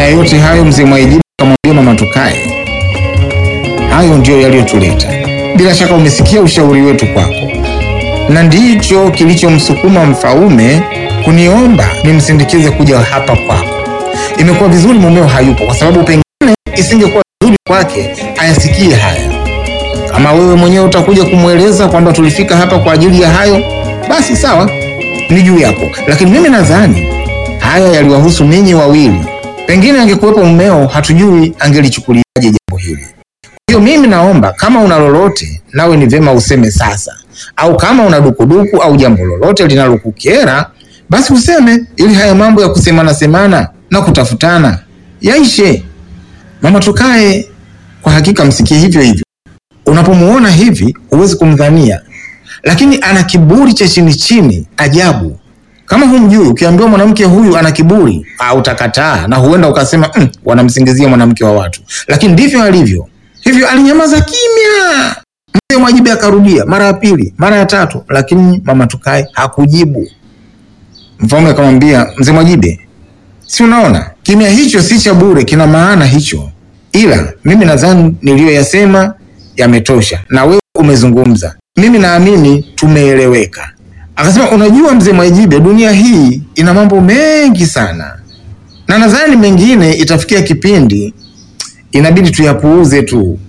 ya yote hayo, mzee Mwaijibu akamwambia mama tukae, hayo ndiyo yaliyotuleta. Bila shaka umesikia ushauri wetu kwako, na ndicho kilichomsukuma Mfaume kuniomba nimsindikize kuja hapa kwako. Imekuwa vizuri mumeo hayupo, kwa sababu pengine isingekuwa vizuri kwake ayasikie haya. Kama wewe mwenyewe utakuja kumweleza kwamba tulifika hapa kwa ajili ya hayo, basi sawa, ni juu yako, lakini mimi nadhani haya yaliwahusu ninyi wawili. Pengine angekuwepo mmeo, hatujui angelichukuliaje jambo hili. Kwa hiyo mimi naomba kama una lolote, nawe ni vyema useme sasa, au kama una dukuduku au jambo lolote linalokukera basi useme, ili haya mambo ya kusemana semana na kutafutana yaishe. Mama tukae, kwa hakika msikie hivyo hivyo. Unapomuona hivi huwezi kumdhania, lakini ana kiburi cha chini chini ajabu. Kama humjui, ukiambiwa mwanamke huyu ana kiburi, ah, utakataa na huenda ukasema mm, wanamsingizia mwanamke wa watu, lakini ndivyo alivyo. Hivyo alinyamaza kimya. Mzee Mwajibe akarudia mara ya pili, mara ya tatu, lakini mama tukae hakujibu. Mfalme akamwambia mzee Mwajibe, si unaona kimya hicho si cha bure, kina maana hicho, ila mimi nadhani niliyoyasema yametosha na wewe umezungumza, mimi naamini tumeeleweka. Akasema, unajua mzee Mwajibe, dunia hii ina mambo mengi sana, na nadhani mengine itafikia kipindi inabidi tuyapuuze tu,